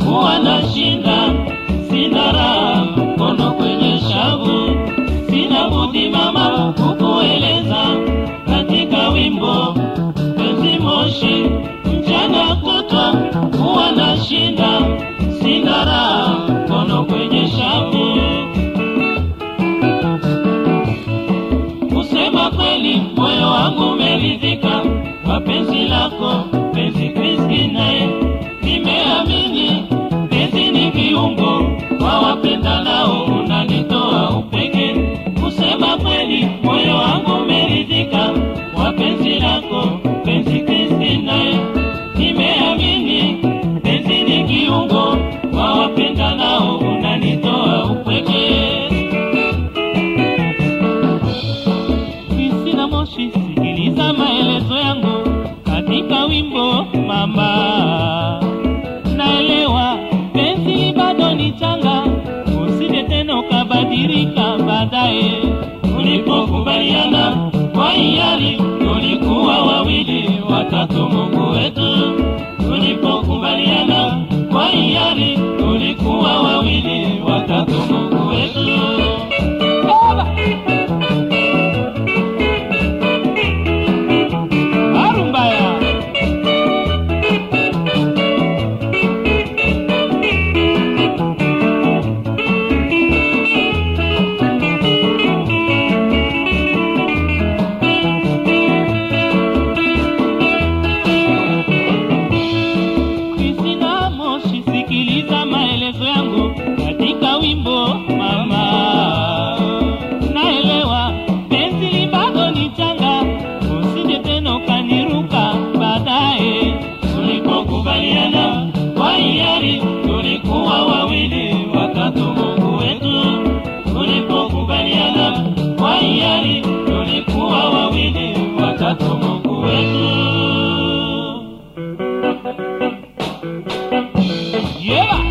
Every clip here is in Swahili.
huwa nashinda, sina raha, mkono kwenye shavu, sina budi mama kukueleza katika wimbo penzi moshi, mchana kutwa huwa nashinda, sina raha, mkono kwenye shavu. Kusema kweli, moyo wangu umeridhika kwa penzi lako, penzi Kristine. Nimeamini penzi ni kiungo kwa wapendanao, unanitoa upeke. Kusema kweli, moyo wangu umeridhika kwa penzi lako, penzi Kristine. Nimeamini penzi ni kiungo kwa wapendanao, unanitoa upeke. Kristina Moshi, sikiliza maelezo yangu katika wimbo mama. Naelewa penzi bado ni changa, usije tena ukabadilika baadaye. Tulipokubaliana kwa hiari, tulikuwa wawili, watatu Mungu wetu. Tulipokubaliana kwa hiari, tulikuwa wawili, watatu Mungu wetu. Baba! Arumbaya. Kristina Moshi, sikiliza maelezo yangu katika wimbo mama. Naelewa penzi li bado ni changa, usije tena ukaniruka baadaye. Tulipokubaliana kwa hiari, tulikuwa wawili, watatu Mungu wetu. Tulipokubaliana kwa hiari, tulikuwa wawili, watatu Mungu wetu. Yeah!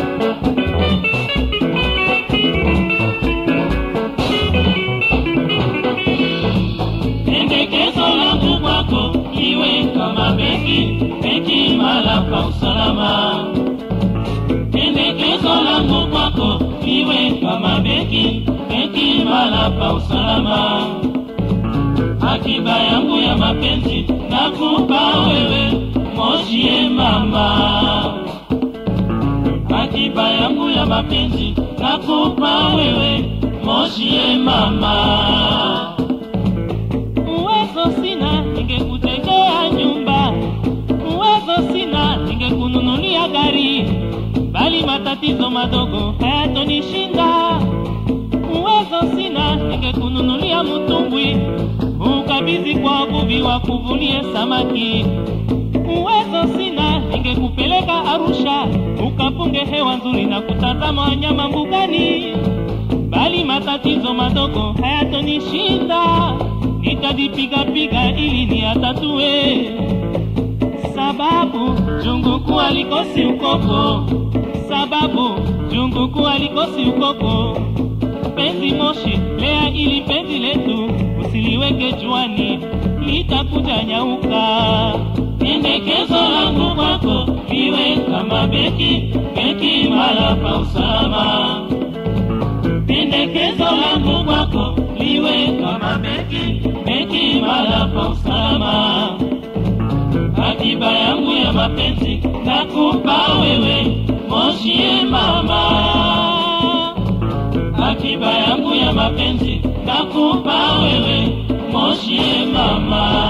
Pendekezo langu kwako iwe kama beki, beki mala pa usalama. Pendekezo langu kwako iwe kama beki, beki mala pa usalama. Akiba yangu ya mapenzi nakupa wewe, moshie mama akiba yangu ya mapenzi nakupa wewe, moshie mama. Uwezo sina, ningekujengea nyumba. Uwezo sina, ningekununulia gari, bali matatizo madogo hayatonishinda. Uwezo sina, ningekununulia mtumbwi, ukabidhi kwa wavuvi wakuvulie samaki uwezo sina, ningekupeleka Arusha ukapunge hewa nzuri na kutazama wanyama mbugani, bali matatizo madogo hayatonishinda, nitajipigapiga ili niyatatue, sababu junguku alikosi ukoko, sababu junguku alikosi ukoko. Penzi moshi lea ili penzi letu usiliweke juani, litakuja nyauka. Pendekezo langu kwako iwe kama beki, beki mala pa usalama. Pendekezo langu kwako liwe kama beki, beki mala pa usalama. Akiba yangu ya mapenzi nakupa wewe, moshie mama akiba yangu ya mapenzi nakupa wewe, moshie mama.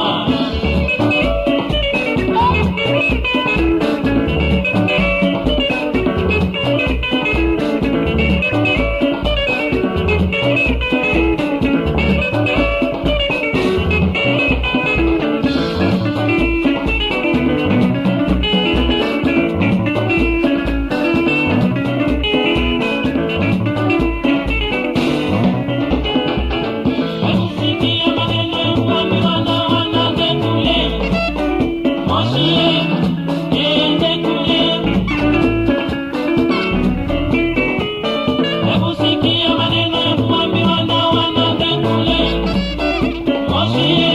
Kusikia maneno ya kuambiwa na wanangu kule, moshie ende kule. Hebu sikia maneno ya kuambiwa na wanangu kule, moshie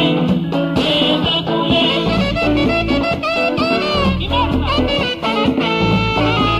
ende kule. Kibaraka.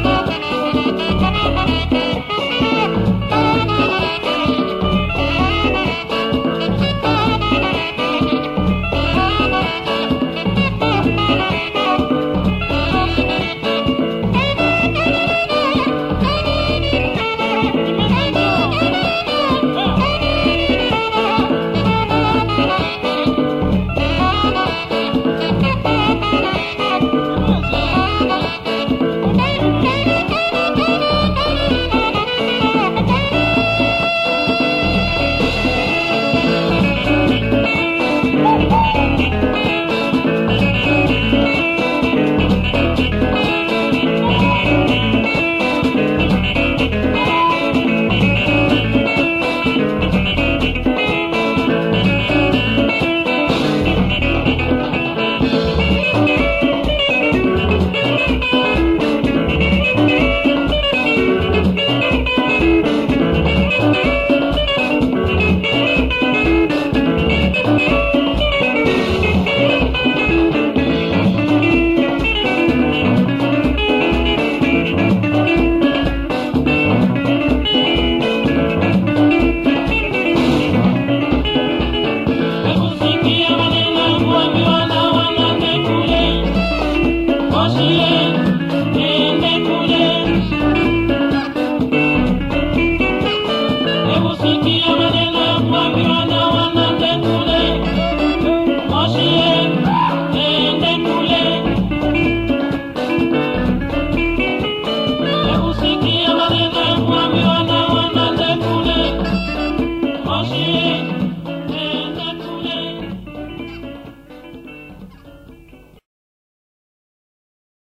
Usilie